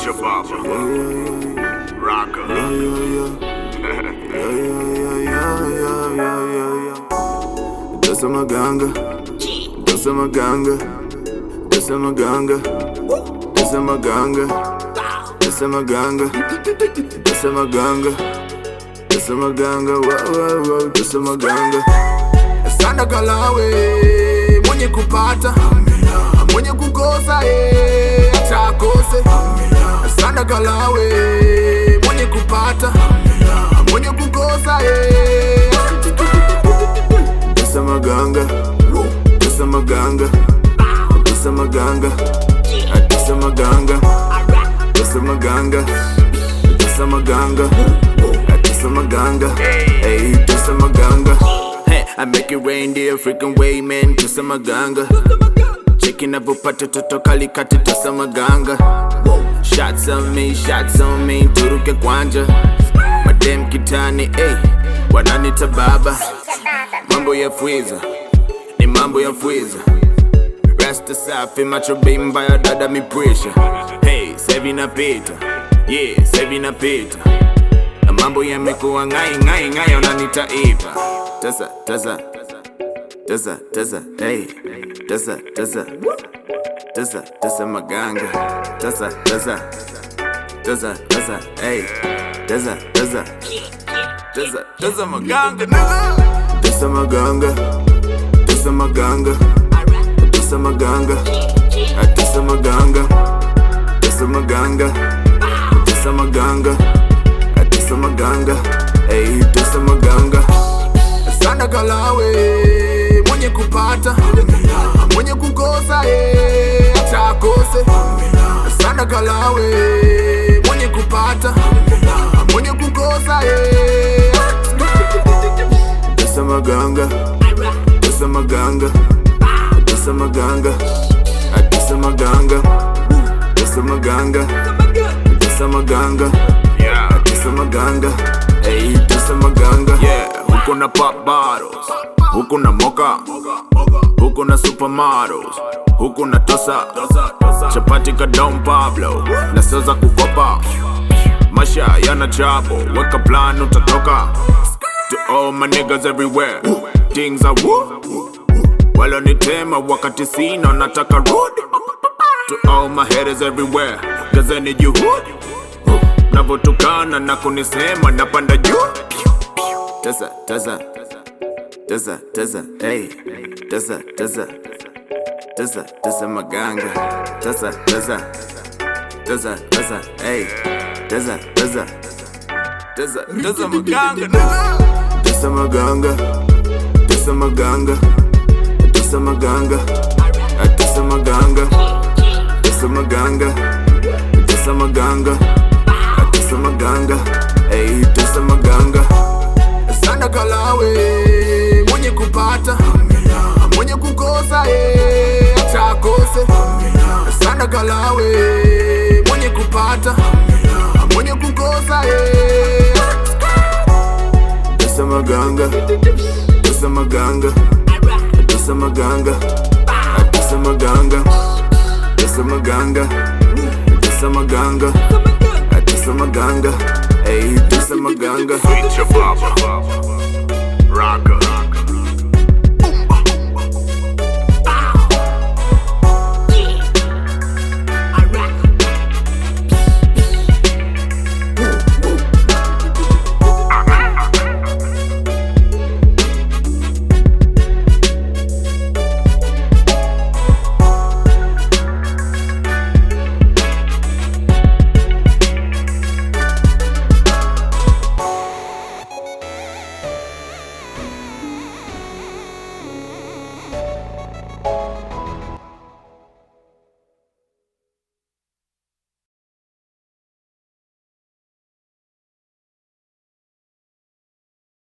Preacher Baba. Rocker. Dessa maganga, dessa maganga, dessa maganga, dessa maganga, dessa maganga, dessa maganga, dessa maganga, wow, wow, wow, dessa maganga. Sanda kalawe, mwenye kupata, mwenye kukosa, eh, acha akose. Sanda kalawe, mwenye kupata, mwenye kukosa, eh, Dessa maganga, dessa maganga, dessa maganga, dessa maganga, dessa maganga, dessa maganga, dessa maganga, hey, dessa maganga. Hey, I make it rain the African way, man, dessa maganga. Cheki navyopata toto kalikati dessa maganga. Shots on me, shots on me, turuke kwanja. Madem kitani, hey, wananita baba. Mambo ya fwiza, ni mambo ya fwiza. Rasta safi, macho bimba ya dada mi pressure. Hey, sevi napita, yeah, sevi napita. Na mambo yamekuwa ngai ngai ngai, unanita ipa. Tasa, tasa, tasa, tasa, hey, tasa, tasa, tasa, tasa maganga. Tasa, tasa, tasa, tasa, hey, tasa, tasa, tasa, tasa maganga, nigga. Tasa maganga, tasa maganga, tasa maganga, tasa maganga, tasa maganga, tasa maganga, tasa maganga, hey, tasa maganga. Sana kalawe, mwenye kupata, mwenye kukosa, eh, acha akose. Sana kalawe, mwenye kupata, mwenye kukosa, eh. Dessa maganga, dessa maganga, dessa maganga, dessa maganga, dessa maganga, dessa maganga, Yeah. dessa maganga, hey, dessa maganga. Yeah, huko na pop bottles, huko na mocha, huko na supermodels, huko na tosa, chapati ka Don Pablo, na sio za kukopa. Masha yana chabo, weka plan utatoka. To all my niggas everywhere, things are woo. Walonitema wakati sina nataka rudi. To all my haters everywhere, gazeni juhudi. Navotukana na kunisema napanda juu. Tesa, tesa, tesa, tesa, hey, tesa, tesa, tesa, tesa maganga, tesa, tesa, tesa, tesa, hey, tesa, tesa, tesa, tesa maganga, tesa maganga, tesa maganga, tesa maganga, tesa maganga, tesa maganga, tesa maganga, tesa maganga, hey, tesa maganga. Sana kalawe, mwenye kupata, mwenye kukosa, eh, acha akose. Sana kalawe, mwenye kupata, mwenye kukosa, eh. Dessa maganga, dessa maganga, dessa maganga, dessa maganga, dessa maganga, dessa maganga, dessa maganga, hey, dessa maganga. Preacher Baba. Rocker.